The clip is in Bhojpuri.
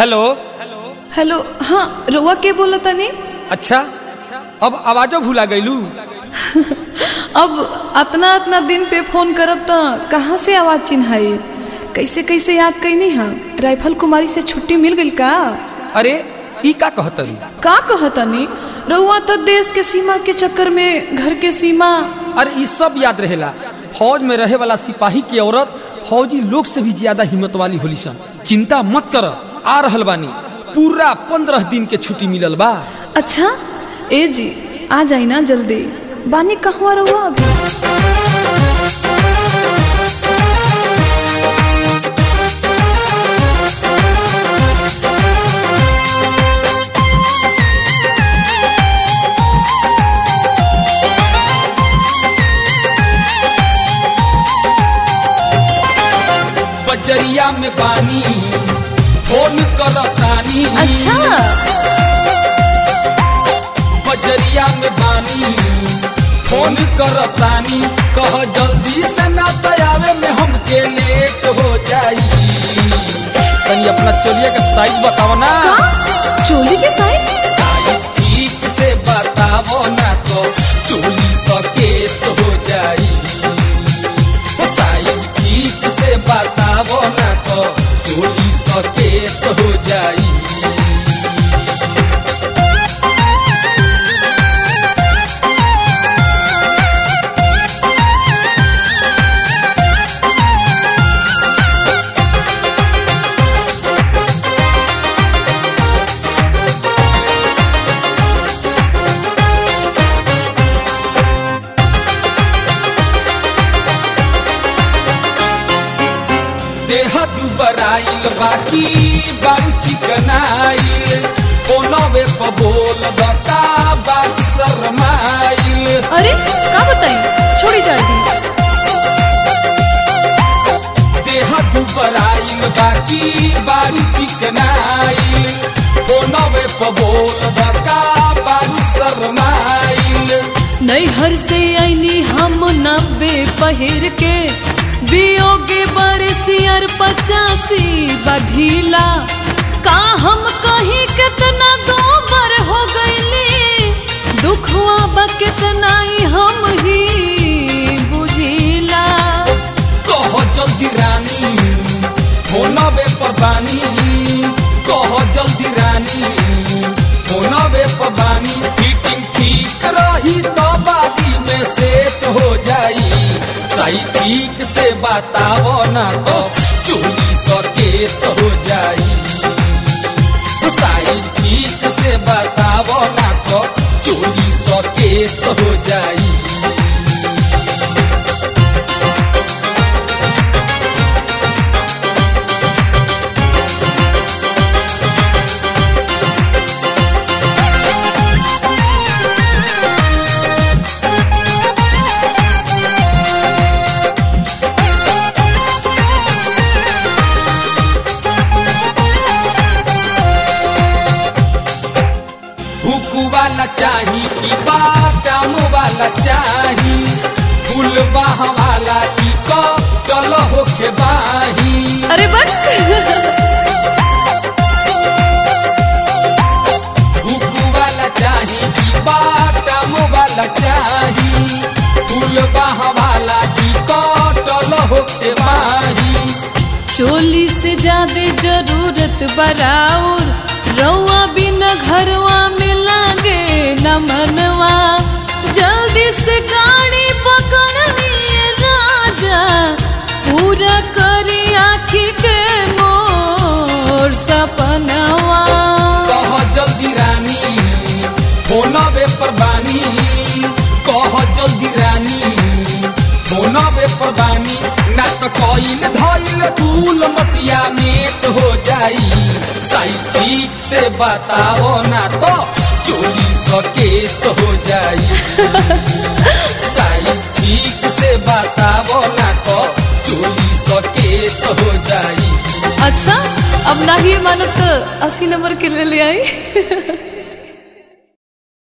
हेलो हेलो हाँ रउआ के बोला तनी अच्छा अब आवाजो भूला गईलू अब अतना अतना दिन पे फोन करब त कहाँ से आवाज चिन्हाई कैसे कैसे याद कैनी हा राइफल कुमारी से छुट्टी मिल गई का अरे ई का कहतरू का कहतनी रउआ तो देश के सीमा के चक्कर में घर के सीमा अरे ई सब याद रहेला फौज में रहे वाला सिपाही की औरत फौजी लोग से भी ज्यादा हिम्मत वाली होली सन चिंता मत कर आ रहल बानी पूरा पंद्रह दिन के छुट्टी मिलल बा अच्छा ए जी आ जाई ना जल्दी बानी कहवा रहुआ अभी बजरिया में बानी फोन करतानी अच्छा बजरिया में बानी फोन करतानी कह जल्दी से ना तयावे में हमके लेट हो जाई तनी अपना चोलिया का साइज बताओ ना का चोली के साइज साइज ठीक से बताओ ना तो चोली सकेत हो जाई ओ साइज ठीक से बताओ ना तो चोली सकेत हो जाई देह दुबराइल बाकी बारू चिकनाइल ओनवे प बोल बता बारू शरमाइल अरे का बताई छोड़ी जाती देह दुबराइल बाकी बारू चिकनाइल ओनवे प बोल बता बारू शरमाइल नैहर से आईनी हम नब्बे पहिर के बियोगे बरसियर पचासी बढ़ीला का हम कहीं कितना दोबर हो गईली दुखवा बा कितना ही हम ही बुझीला कह जल्दी रानी होनवे पर बानी कह जल्दी रानी होनवे पर बानी फिटिंग ठीक रही तो बादी में सेट हो जाई सही ठीक से बताओ ना तो चोली सकेत हो जाई साइज ठीक से बताओ ना तो चोली सकेत हो जाई हुकू वाला चाही कि बाटाम वाला चाही फूल बाह वाला की कल होके बाही अरे बस हुकू वाला चाही कि बाटाम वाला चाही फूल बाह वाला की कल होके बाही चोली से ज्यादा जरूरत बराउर रउआ बिना घरवा में लागे न मनवा जल्दी से गाड़ी पकड़नी राजा पूरा करी आखी के मोर सपनवा कह जल्दी रानी फोनवे पर बानी कह जल्दी रानी फोनवे पर बानी ना तो कइल धइल फूल मटिया मेट हो जाई सही ठीक से बताओ ना तो चोली सकेत हो जाई सही ठीक से बताओ ना तो चोली सकेत हो जाई अच्छा अब ना ही मानत तो अस्सी नंबर के ले ले आई